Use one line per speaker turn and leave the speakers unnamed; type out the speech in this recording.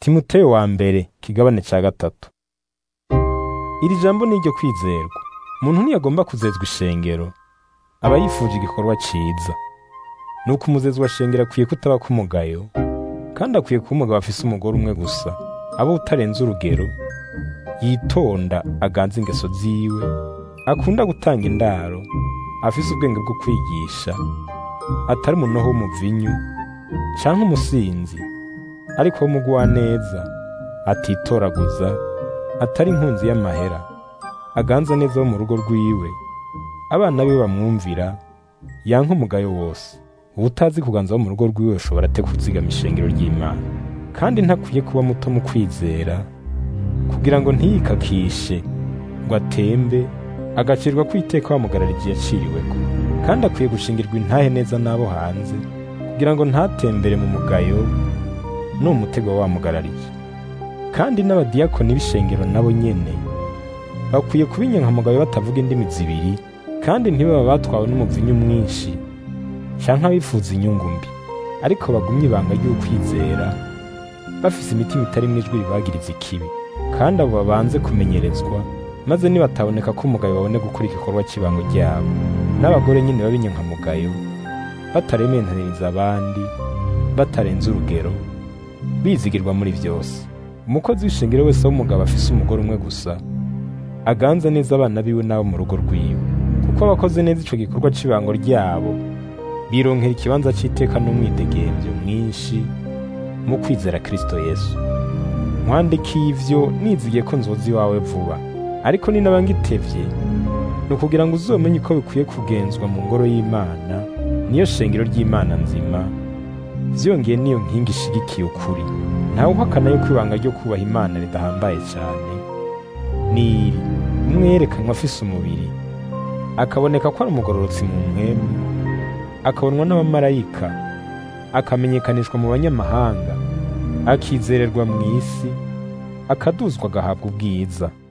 timoteyo wa mbere kigabane ca gatatu iri jambo ni iryo kwizerwa umuntu ntiyagomba kuzezwa ishengero aba yifuje igikorwa ciza nuko umuzezi wa shengero akwiye kutaba k'umugayo kandi akwiye kuba umugabo afise umugore umwe gusa aba utarenze urugero yitonda aganza ingeso ziwe akunda gutanga indaro afise ubwenge bwo kwigisha atari umunoho w'umuvinyu canke umusinzi ariko w'umugwaneza atitoraguza atari inkunzi y'amahera aganza neza wo mu rugo rwiwe abana be bamwumvira yanka umugayo wose ubutazi kuganza wo mu rugo rwiwe ushobora ate kuzigama ishengero ry'imana kandi ntakwiye kuba muto mu kwizera kugira ngo ntiyikakishe ngo atembe agacirwa kwiteka bamugarara igihe yaciriweko kandi akwiye gushingirwa intahe neza n'abo hanze kugira ngo ntatembere mu mugayo n'umutego wamugarariye kandi n'abadiyakoni b'ishengero nabo nyene bakwiye kuba inyankamugayo batavuga indimi zibiri kandi ntibaba batwawe n'umuvinyu mwinshi canke abifuza inyungu mbi ariko bagumye ibanga ry'ukwizera bafise imitima itari ijwi ribagiriza ikibi kandi abo babanze kumenyerezwa maze nibataboneka ko umugayo babone gukora igikorwa cy'ibango ryabo n'abagore nyine b'abinyankamugayo batarementaniriza abandi batarenze urugero bizigirwa muri byose umukozi w'ishengero wese w'umugabo afise umugore umwe gusa aganza neza abana biwe n'abo mu rugo rwiwe kuko abakoze neza ico gikorwa cy'ibango ryabo bironkera ikibanza c'iteka n'umwidegemvyo mwinshi mu kwizera kristo yesu nkwandikiye ivyo nizigiye ko nzoza iwawe vuba ariko ni naba ngitevye ni ukugira ngo uzomenye uko bikwiye kugenzwa mu ngoro y'imana niyo shengero ry'imana nzima vyongeye niyo nkingi ishigikiye ukuri ntawe uhakana yuko ibanga ryo kubaha imana ridahambaye cyane niri umwe yerekanwa afise umubiri akaboneka ko ari umugororotsi mu mpwemu akabonwa n'abamarayika akamenyekanishwa mu banyamahanga akizererwa mu isi akaduzwa agahabwa ubwiza